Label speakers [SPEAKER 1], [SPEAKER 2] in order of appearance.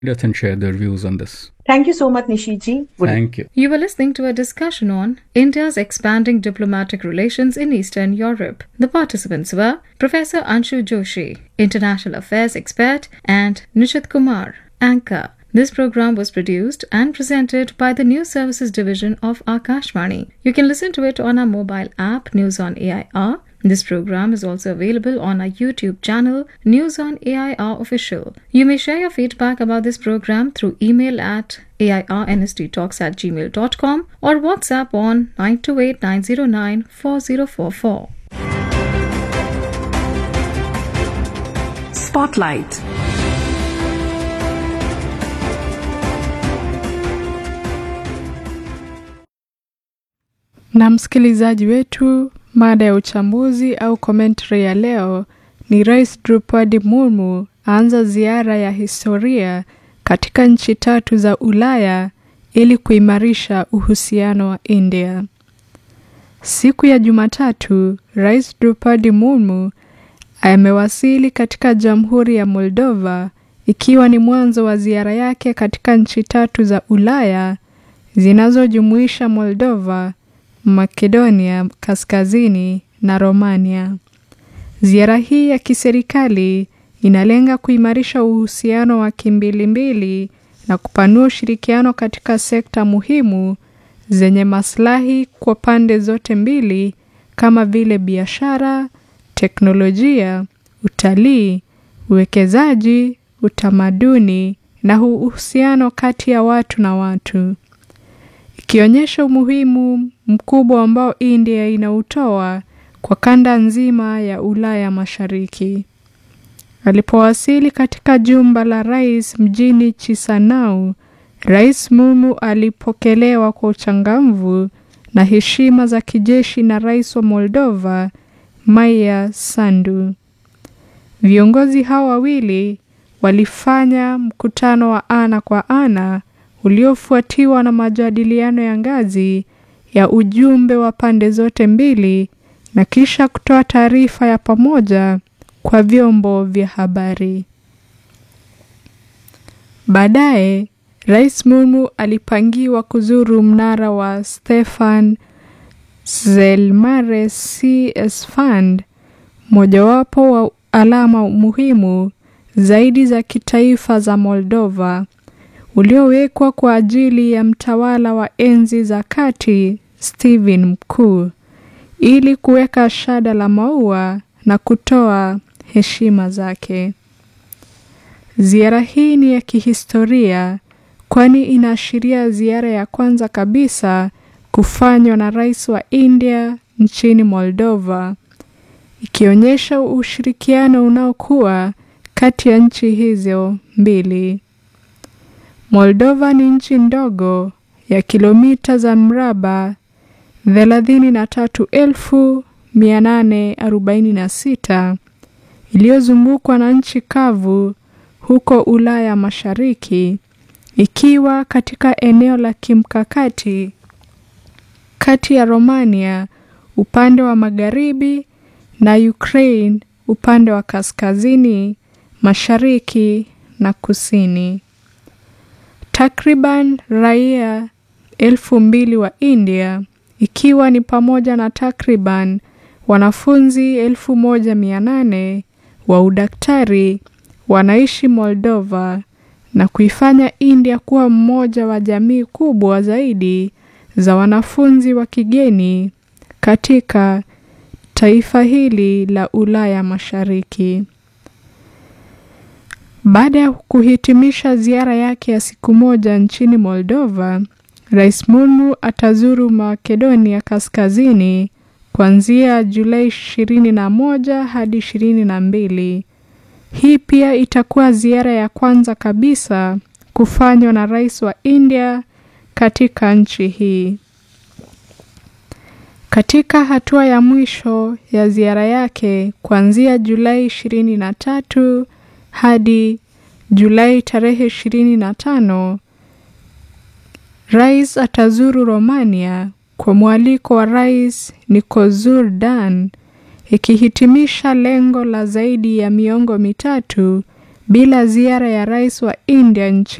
[SPEAKER 1] us and share their views on this.
[SPEAKER 2] Thank you so much, Nishiji.
[SPEAKER 1] Thank you.
[SPEAKER 3] You were listening to a discussion on India's expanding diplomatic relations in Eastern Europe. The participants were Professor Anshu Joshi, International Affairs expert, and Nishit Kumar, anchor. This program was produced and presented by the News Services Division of Akashvani. You can listen to it on our mobile app, News on AIR. This program is also available on our YouTube channel, News on AIR Official. You may share your feedback about this program through email at airnsttalks at gmail.com or WhatsApp on 928 909 4044.
[SPEAKER 4] Spotlight.
[SPEAKER 5] Na msikilizaji wetu, mada ya uchambuzi au commentary ya leo ni Rais Drupadi Murmu aanza ziara ya historia katika nchi tatu za Ulaya ili kuimarisha uhusiano wa India. Siku ya Jumatatu, Rais Drupadi Murmu amewasili katika Jamhuri ya Moldova ikiwa ni mwanzo wa ziara yake katika nchi tatu za Ulaya zinazojumuisha Moldova, Makedonia Kaskazini na Romania. Ziara hii ya kiserikali inalenga kuimarisha uhusiano wa kimbilimbili na kupanua ushirikiano katika sekta muhimu zenye maslahi kwa pande zote mbili kama vile biashara, teknolojia, utalii, uwekezaji, utamaduni na uhusiano kati ya watu na watu ikionyesha umuhimu mkubwa ambao India inautoa kwa kanda nzima ya Ulaya Mashariki. Alipowasili katika jumba la rais mjini Chisinau, Rais Murmu alipokelewa kwa uchangamfu na heshima za kijeshi na rais wa Moldova Maia Sandu. Viongozi hao wawili walifanya mkutano wa ana kwa ana uliofuatiwa na majadiliano ya ngazi ya ujumbe wa pande zote mbili na kisha kutoa taarifa ya pamoja kwa vyombo vya habari. Baadaye, Rais Murmu alipangiwa kuzuru mnara wa Stefan Zelmare CS Fund, mojawapo wa alama muhimu zaidi za kitaifa za Moldova uliowekwa kwa ajili ya mtawala wa enzi za kati Stephen Mkuu ili kuweka shada la maua na kutoa heshima zake. Ziara hii ni ya kihistoria kwani inaashiria ziara ya kwanza kabisa kufanywa na rais wa India nchini Moldova, ikionyesha ushirikiano unaokuwa kati ya nchi hizo mbili. Moldova ni nchi ndogo ya kilomita za mraba 33,846 iliyozungukwa na nchi kavu huko Ulaya Mashariki, ikiwa katika eneo la kimkakati kati ya Romania upande wa magharibi na Ukraine upande wa kaskazini, mashariki na kusini. Takriban raia elfu mbili wa India ikiwa ni pamoja na takriban wanafunzi elfu moja mia nane wa udaktari wanaishi Moldova na kuifanya India kuwa mmoja wa jamii kubwa zaidi za wanafunzi wa kigeni katika taifa hili la Ulaya Mashariki. Baada ya kuhitimisha ziara yake ya siku moja nchini Moldova, Rais Murmu atazuru Makedonia Kaskazini kuanzia Julai 21 hadi 22. Hii pia itakuwa ziara ya kwanza kabisa kufanywa na rais wa India katika nchi hii. Katika hatua ya mwisho ya ziara yake kuanzia Julai 23 hadi Julai tarehe 25, rais atazuru Romania kwa mwaliko wa Rais Nicozur Dan, ikihitimisha lengo la zaidi ya miongo mitatu bila ziara ya rais wa India nchini